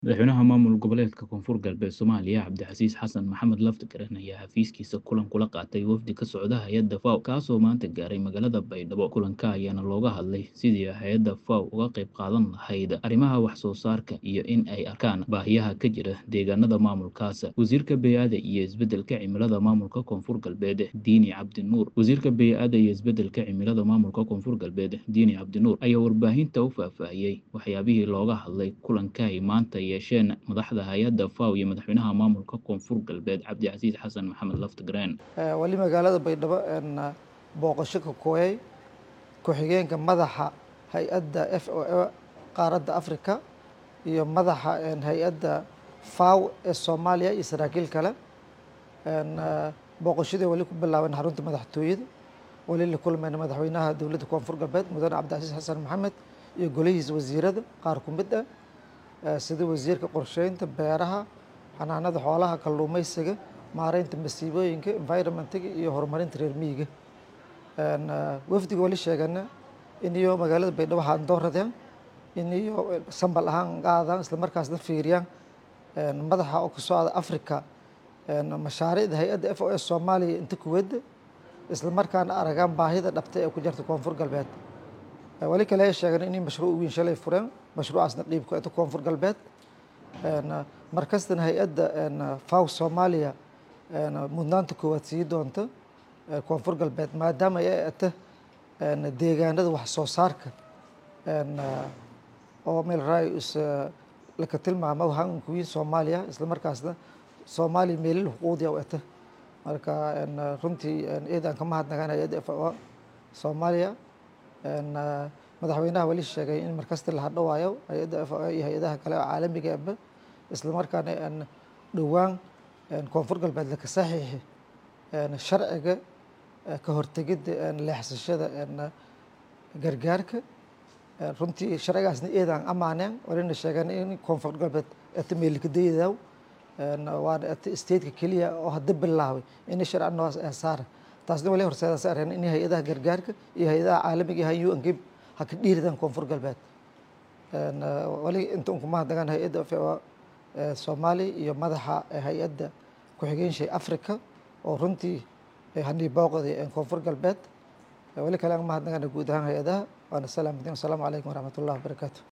Madaxweynaha maamul goboleedka Koonfur Galbeed Soomaaliya Cabdicasiis Xasan Maxamed Laftagaran ayaa xafiiskiisa kulan kula qaatay wafdi ka socda hay'adda FAO kaasoo maanta gaaray magaalada Baydhabo. Kulanka ayaana looga hadlay sidii hay'adda FAO uga qayb qaadan lahayd arrimaha wax soo saarka iyo in ay arkaan baahiyaha ka jira deegaanada maamulkaas. Wasiirka Bey'ada iyo Isbeddelka Cimilada Maamulka Koonfur Galbeed Diini Cabdi Nuur Wasiirka Bey'ada iyo Isbeddelka Cimilada Maamulka Koonfur Galbeed Diini Cabdi Nuur ayaa warbaahinta u faahfaahiyey waxyaabihii looga hadlay kulanka ay maanta yeesheen madaxda hay'adda FAO iyo madaxweynaha maamulka Koonfur Galbeed Cabdicasiis Xasan Maxamed Laftagareen. wali magaalada baydhabo booqasho ka kooyay ku-xigeenka madaxa hay-adda f o a qaaradda africa iyo madaxa hay-adda faw ee soomaaliya iyo saraakiil kale booqashadii wali ku bilaaban xarunta madaxtooyada wali la kulmayna madaxweynaha dowladda koonfur galbeed mudane cabdicasiis xasan maxamed iyo golihiisa wasiirada qaar ku mid ah sida wasiirka qorsheynta beeraha xanaanada xoolaha kalluumeysiga maareynta masiibooyinka environmentiga iyo horumarinta reer miyiga wafdiga wali sheegana in iyo magaalada baydhabo haan dooradeen in iyo sambal ahaan qaadaan isla markaasna fiiriyaan madaxa oo ka socda africa mashaariicda hay-adda f o s soomaaliya inta kuwada isla markaana aragaan baahida dhabta ee ku jirta koonfur galbeed wali kale ay sheegeen inay mashruuc weyn shalay fureen mashruucaasna dhiib ku eta koonfur galbeed markastana hay-adda faw soomaaliya mudnaanta koowaad sii doonta koonfur galbeed maadaama ay eta deegaanada wax soo saarka oo meel raayus laka tilmaamo hankuwiin soomaaliya isla markaasna soomaaliya meelil xuquuqdiya u eta marka runtii eedaan ka mahadnagaan hay-adda f o soomaaliya madaxweynaha wali sheegay in markasta la hadhowaayo hay-adda f o iyo hay-adaha kale oo caalamiga aba isla markaana dhowaan koonfur galbeed laka saxiixi sharciga ka hortegidda leexsashada gargaarka runtii sharcigaasna eedaan amaaneen walina sheegeen in koonfur galbeed eta meelikadayadaw waana eta stateka keliya oo hadda bilaabay in sharci noocaas ee saara taasna wali horseedaas areen in hay-adaha gargaarka iyo hay-adaha caalamiga ahaan u n g ha ka dhiiridaan koonfur galbeed wali inta unku mahadnagaan hay-adda f o soomaaliya iyo madaxa hay-adda ku-xigeenshii africa oo runtii hanii booqday koonfur galbeed wali kale aan mahadnagaan guud ahaan hay-adaha waana salaamatin wasalaamu calaykum waraxmat ullahi wabarakaatu